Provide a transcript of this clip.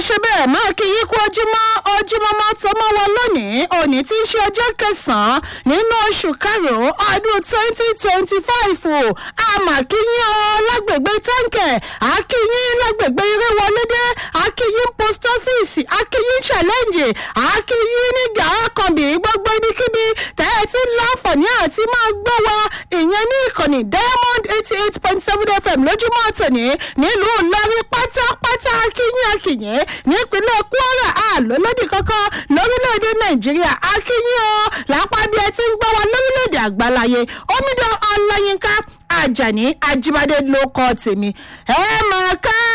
ṣe bẹ́ẹ̀ máa kí yín kú ojúmọ́ ojúmọ́ máa tọ́ mọ́ wọn lónìí òní tí í ṣe ọjọ́ kẹsàn-án nínú oṣù karùn-ún ọdún twenty twenty five o àmàkíyín ọ lágbègbè táǹkẹ̀ àkíyín lágbègbè iréwọlédé àkíyín post office àkíyín challenge àkíyín ní gàákànbí gbogbo ibikíbi tẹ́ ẹ ti ń láǹfààní àti máa gbọ́ wa ìyẹn ní ìkànnì diamond eighty eight point seven fm lójúmọ́ tòní nílùú ìlọrin pátápátá akínyìn akínyìn nípínlẹ̀ kwara àlọ́lọ́dì kankan lórílẹ̀‐èdè nàìjíríà akínyìn o lápá bí ẹ ti ń gbọ́ wa lórílẹ̀‐èdè àgbáláyé omidan ọláyínká ajani ajíbádé ló kọ́ tèmi ẹ máa ká.